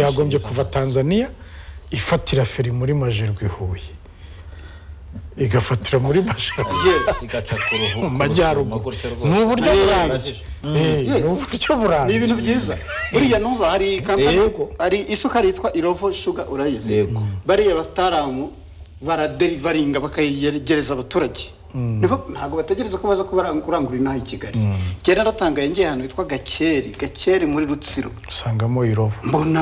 yagombye kuva tanzania ifatira feri muri majerwe huye igafatira muri majerwe igaca ku ruhu- mu majyaruguru ku rusumo gutyo rwose. ni uburyo burambye Birahagije. Eh, Yes. ni uburyo ni burambye ibintu byiza buriya ntuza hari kampani Yego. hari isukari yitwa irovo shuga urayizi Yego. bariya bataramu baraderivaringa bakayegereza abaturage Nibo- ntabwo bategereza ko baza kubara- kurangura inaha i kigali kera naratangaye ngiye ahantu hitwa gakeri gakeri muri rutsiro usangamo irovu mbona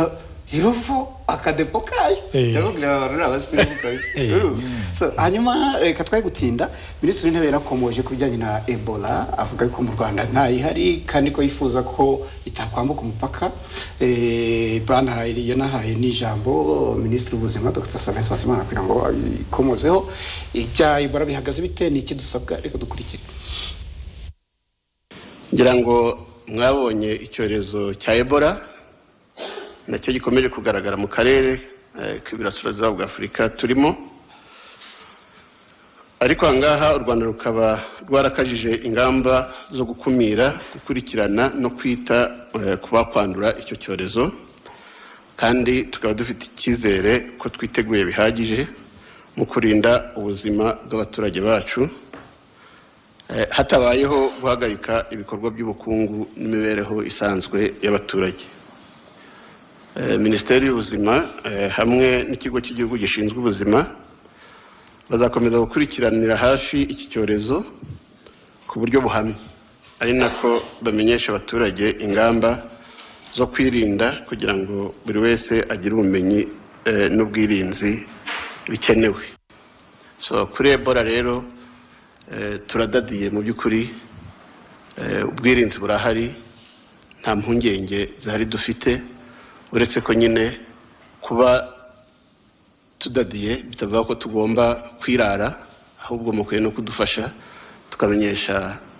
irovo akadepo kayo Eh. ndababwira abantu ni abasirimu kabisa Eh. Urumva? So, hanyuma reka twari gutinda minisitiri w'intebe yarakomoje ku bijyanye na ebola avuga ko mu rwanda ntayihari kandi ko yifuza ko itakwambuka umupaka Eh, banahaye yanahaye n'ijambo minisitiri w'ubuzima dr sabin nsanzimana kugira ngo ayikomozeho ibya ebola bihagaze bite ni iki dusabwa reka dukurikire ngira ngo mwabonye icyorezo cya ebola nacyo gikomeje kugaragara mu karere eh, k'iburasirazuba bwa afurika turimo ariko aha ngaha u rwanda rukaba rwarakajije ingamba zo gukumira gukurikirana no kwita eh, ku bakwandura icyo cyorezo kandi tukaba dufite icyizere ko twiteguye bihagije mu kurinda ubuzima bw'abaturage bacu Eh, hatabayeho guhagarika ibikorwa by'ubukungu n'imibereho isanzwe y'abaturage Eh, minisiteri y'ubuzima eh, hamwe n'ikigo cy'igihugu gishinzwe ubuzima bazakomeza gukurikiranira hafi iki cyorezo ku buryo buhamye ari nako bamenyesha abaturage ingamba zo kwirinda kugira ngo buri wese agire ubumenyi eh, n'ubwirinzi bikenewe so kuri ebola rero Eh, turadadiye mu by'ukuri Eh, ubwirinzi burahari nta mpungenge zihari dufite uretse ko nyine kuba tudadiye bitavuga ko tugomba kwirara ahubwo mukwiye no kudufasha tukamenyesha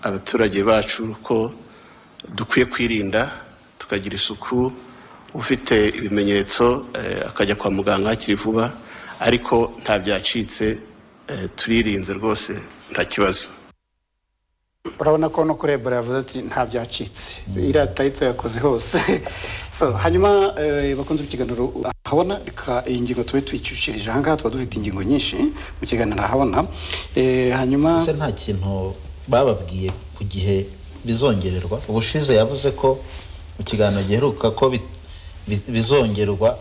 abaturage bacu ko dukwiye kwirinda tukagira isuku ufite ibimenyetso eh, akajya kwa muganga hakiri vuba ariko nta byacitse eh, turirinze rwose nta kibazo urabona ko no kuri ebola yavuze ati nta byacitse irata yitso yakoze hose so hanyuma eh, bakunze ikiganiro ahabona reka iyi ngingo tube tuyicishirije aha ngaha tuba dufite ingingo nyinshi mu kiganiro ahabona Eh, hanyuma ese nta kintu bababwiye ku gihe bizongererwa ubushize yavuze ko mu kiganiro giheruka ko bi- bi- bizongerwa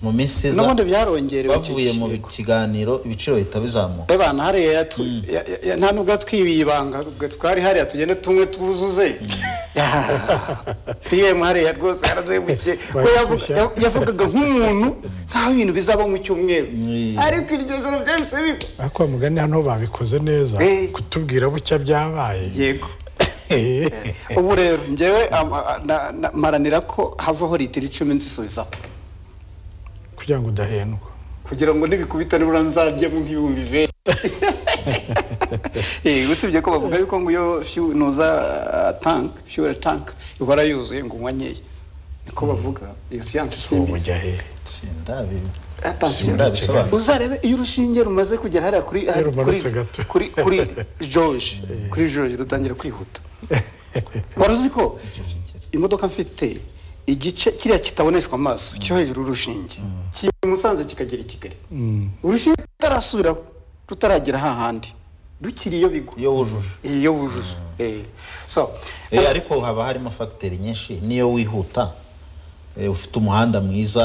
mu minsi iza n'ubundi byarongerewe iki bavuye mu kigo. kiganiro ibiciro bihita bizamuka Ebana hariya yatu- ya- ya- ya- nta nubwo yatwibiye ibanga ubwo twari hariya tugende tumwe twuzuze pm hariya rwose yaraduhemukiye Barishyushya. we yavuga- ya- yavugaga nk'umuntu nk'aho ibintu bizaba mu cyumweru Mm. ariko iryo joro byahise biba ariko wa mugani hano babikoze neza Eh. kutubwira bucya byabaye yego Eh. ubu rero ngewe ama- na- na- maranira ko havaho litiro icumi nzisubizaho kugira ngo udahendwa kugira ngo nibikubita nibura nzajyemo nk'ibihumbi ijana Eh, usibye ko bavuga yuko ngo iyo fiyu- nuza ah, tank fiyura tank ihora yuzuye ngo unywa nkeya niko bavuga iyo siyansi simbizi ubujya hehe sindabi Attention. sindabisobanura uzarebe iyo urushinge rumaze kugera hariya kuri Iyo kuri rumanutse gato. kuri kuri George kuri George rutangira kwihuta wari uzi ko imodoka mfite igice kiriya kitaboneshwa amaso cyo hejuru urushinge kiri i Musanze kikagera i Kigali urushinge rutarasubiraho rutaragera hahandi rukiri iyo bigwa iyo wujuje iyo wujuje Eh. so Eh, ariko haba harimo fagiteri nyinshi niyo wihuta eh, ufite umuhanda mwiza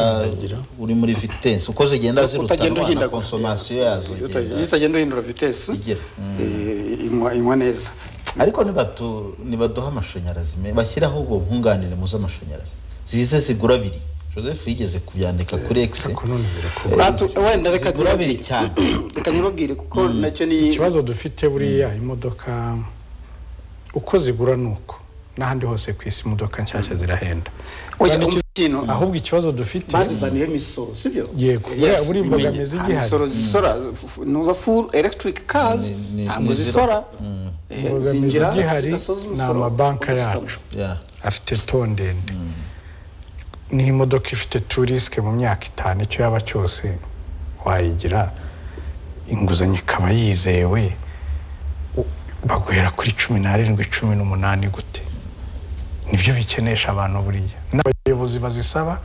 uri muri vitesi uko zigenda utagenda zirutanwa na uhindagura konsomasiyo yazo Iyo igenda- utagenda- iyo utagenda uhindura vitesi Igera. eh, inywa inywa neza ariko nibatu- nibaduha amashanyarazi me- bashyiraho ubwo bwunganire mu z'amashanyarazi zize zigura abiri joseph yigeze kubyandika kuri egisi ariko none zirakorwa Atu- wenda reka zigura ntibabwire- abiri cyane reka ntibabwire kuko nacyo ni ikibazo dufite buriya imodoka uko zigura ni uko n'ahandi hose ku isi imodoka nshyashya zirahenda Oya, umva ikintu ahubwo ikibazo dufite bazivaniyeho imisoro sibyo Yego, buriya- buriya imbogamizi igihari. imisoro zisora fu- nuza full electric cars Ni- ni- ntabwo ni zisora Eh, imbogamizi zinjira, igihari zidasoza ni umusoro, amabanka bagafata yacu Yeah. afite to ndende niyo imodoka ifite turisike mu myaka itanu icyo yaba cyose wayigira inguzanyo ikaba yizewe u- baguhera kuri cumi n'arindwi cumi n'umunani gute nibyo bikenesha abantu buriya n'abayobozi bazisaba